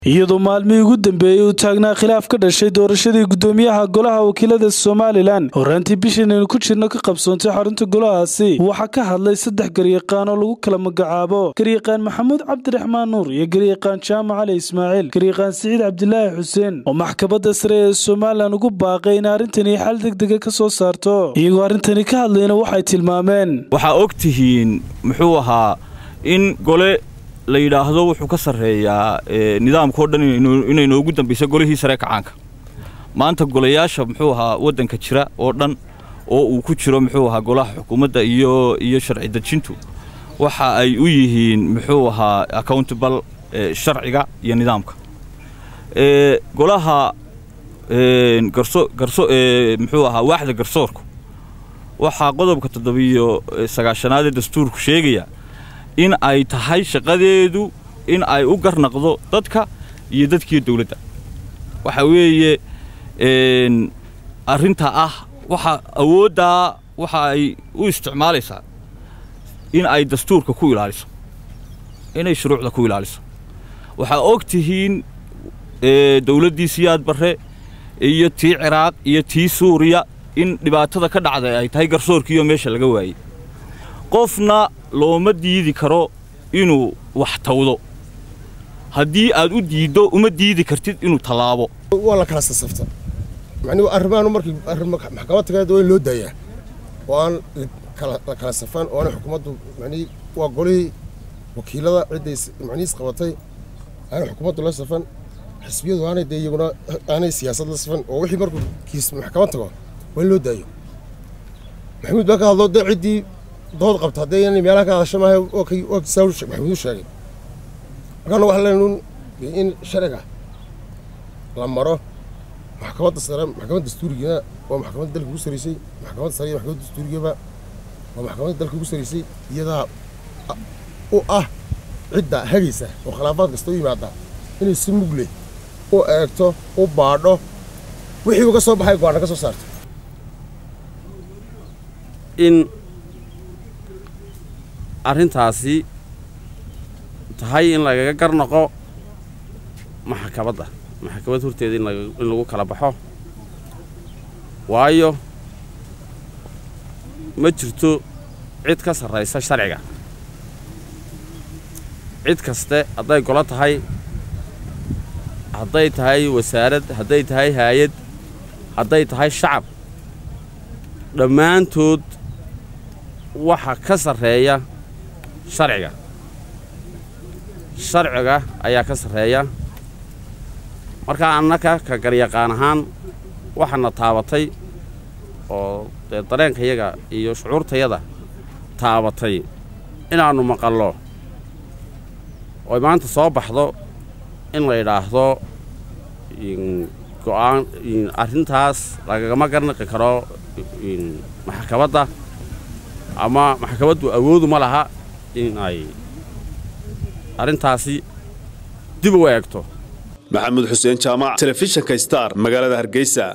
iyadoo maalmihii ugu dambeeyey uu taagnaa khilaaf ka dhashay doorashadii gudoomiyaha golaha wakiilada somalilan horaantii bishan aynu ku jirno ka qabsoontay xarunta golahaasi waxaa ka hadlay saddex garyaqaan oo lagu kala magacaabo garyaqaan maxamuud cabdiraxmaan nuur iyo garyaqaan jaamac cali ismaaciil garyaqaan siciid cabdilaahi xuseen oo maxkamadda sare ee somalilan ugu baaqay in arrintani xal degdega ka soo saarto iyagoo arrintani ka hadlayna waxay tilmaameen waxaa og tihiin muxuu ahaa in gole la yidhaahdo wuxuu ka sarreeyaa nidaamkao dhan inay noogu dambayso golihii sare kacaanka maanta golayaasha muxuu ahaa waddanka jira oo dhan oo uu ku jiro muxuu ahaa golaha xukuumadda iyo iyo sharci dejintu waxa ay u yihiin muxuu ahaa accountable sharciga iyo nidaamka golaha garso garso muxuu ahaa waaxda garsoorku waxaa qodobka toddobiyo sagaashanaad ee dastuurku sheegaya in ay tahay shaqadeedu in ay u garnaqdo dadka iyo dadkiiyo dawladda waxa weeye arrinta ah waxa awooddaa waxa ay u isticmaalaysaa in ay dastuurka ku ilaaliso inay shuruucda ku ilaaliso waxaa og tihiin dawladdii siyaad barre iyo tii ciraaq iyo tii suuriya in dhibaatada ka dhacday ay tahay garsoorkiiyo meesha laga waayey qofna looma diidi karo inuu wax tawdo haddii aad u diiddo uma diidi kartid inuu tallaabo waa la kala sasafta macnuu arrimaanu markii maxkamad tagaed waa in loo daayaa oo aan la kala safaan oo aanay xukuumaddu manii waa golihii wakiilada cidday macnihiis qabatay aanay xukuumaddu la safan xisbiyadu aanay dee iyaguna aanay siyaasad la safan oo wixii markuu kiis maxkamad tago waa in loo daayo maxamuud baa ka hadlo dee ciddii dood qabta haddee inay meelaha ka hadasho maaha waa saa maxamuud u sheegay markaana waxaa leenuun in sharciga la maro maxkamadda sare maxkamadda dastuurigana waa maxkamadda dalka ugu saraysay maxkamadda sare iyo maxkamadda dastuurigaba waa maxkamadda dalka ugu saraysay iyadaa u ah cidda hagaysa oo khilaafaad kasta u yimaada inay si mugle u eegto u baadho wixii uga soo baxay go-aana ka soo saarto in arrintaasi tahay in lagaga garnaqo maxkamadda maxkamad horteeda in lagu kala baxo waayo ma jirto cid ka sarraysa sharciga cid kaste hadday golo tahay hadday tahay wasaarad hadday tahay haayad hadday tahay shacab dhammaantood waxa ka sarreeya sharciga sharciga ayaa ka sarreeya markaa annaka ka garyaqaan ahaan waxaana taabatay oo dee dareenkayaga iyo shucuurtayada taabatay inaannu maqallo oy maanta soo baxdo in la yidhaahdo go'aan arrintaas lagagama garnaqi karo maxkamadda ama maxkamaddu awoodu ma laha in ay arrintaasi dib u eegto maxamuud xuseen jaamac telefishinka star magaalada hargeysa